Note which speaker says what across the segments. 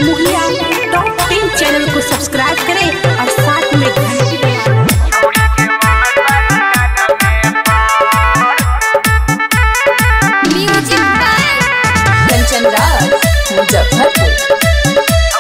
Speaker 1: निमुहिया top ten channel को subscribe करें और साथ में घंटी बजाएं।
Speaker 2: म्यूजिक बाय कंचन राज मुजफ्फरपुर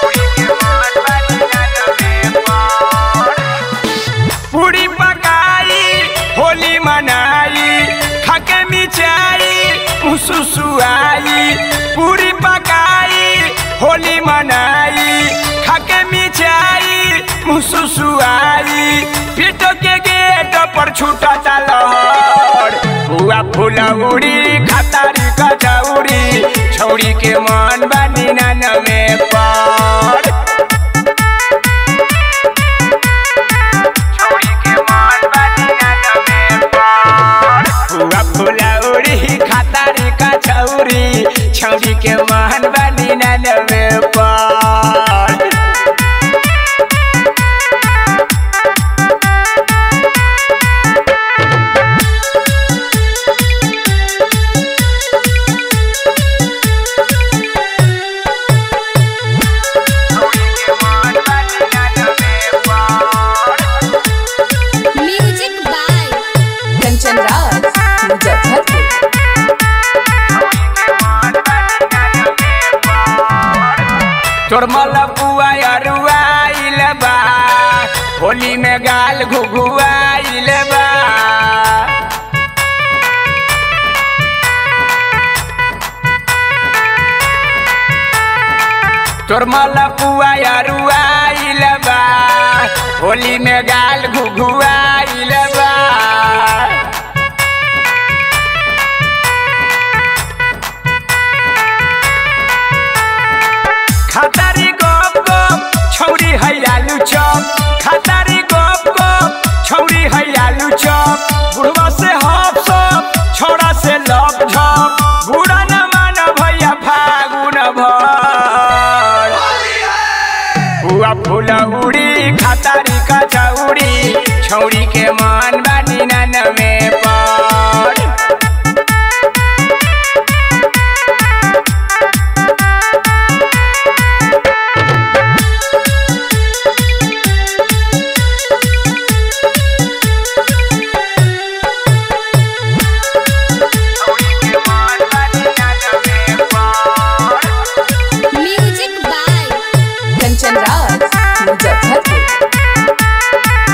Speaker 3: पूरी पकाई होली मनाई खाके मिचाई मुसुसुआई पूरी पकाई होली मनाई खाके मिचाई मुसुसुआई पीटो के गेट पर छूटा लहर बुआ फूला उड़ी खातारी कचौड़ी छौड़ी के मन बानी नान में पड़ छौड़ी के मन बानी नान में पड़ बुआ फूला उड़ी खातारी कचौड़ी छौड़ी के मन बानी नान में पड़
Speaker 2: म्यूजिक बाय कंचन राज मुजफ्फरपुर
Speaker 3: तोर मलपुआ अरुआइल बा होली में गाल घुघुआइल बा तोर मलपुआ अरुआइल बा होली में गाल घुघुआइल बा खतारी गप गप छौरी है आलू चप खतारी गप गप छौरी है आलू चप बुढ़वा से हप सप छौड़ा से लप झप बूढ़ा न मान भैया फागुन भर बुआ फूला उड़ी खतारी कचौड़ी छौरी के मन बानी नान में पड़
Speaker 2: म्यूजिक बाय कंचन राज मुजफ्फरपुर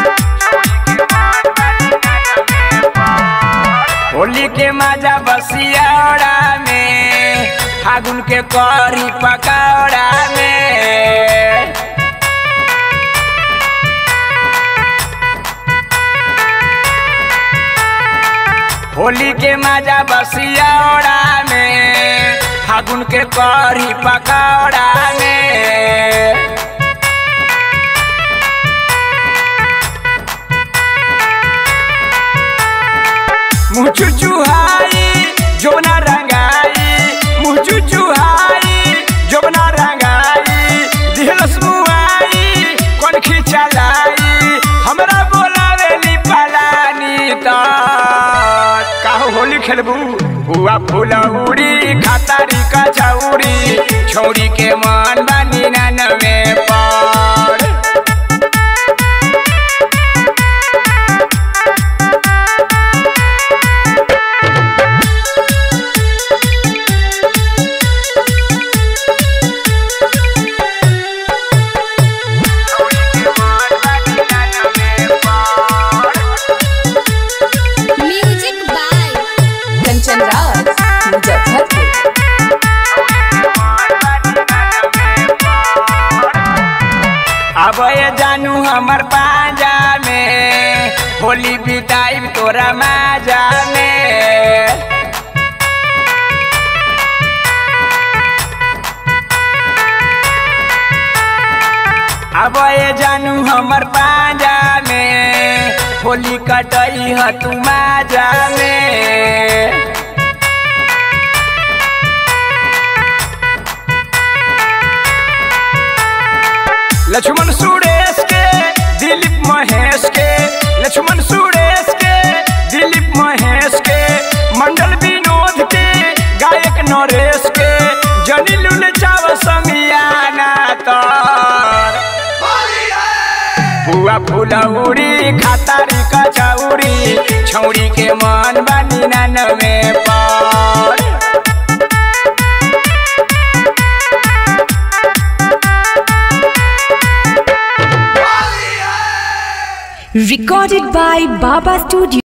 Speaker 3: होली के मजा बसियाड़ा में फागुन के करी पकौड़ा में होली के मजा बसियाड़ा में फागुन के करी पकौड़ा में मुँह चुचुहाई जोना रंगाई मुँह चुचुहाई जोना रंगाई दिहलस मुआई कौन खिचलाई हमरा बोलावेली पलानी त काहो होली खेलबू हुआ फूला उड़ी खातारी कचौड़ी छौड़ी के मन बानी नान में पड़
Speaker 2: म्यूजिक बाय कंचन राज मुजफ्फरपुर
Speaker 3: अब ये जानू हमर बाजा में होली बिताई तोरा माजा में अब ये जानू हमर बाजा में होली कटई ह तू माजा में लक्ष्मण सुरेश के दिलीप महेश के लक्ष्मण सुरेश के दिलीप महेश के मंडल विनोद के गायक नरेश के जनी लुल चाव समियाना बुआ फुलौरी खातारी कचौरी छौरी के मन बानी नानवे पर
Speaker 1: Recorded by Baba Studio.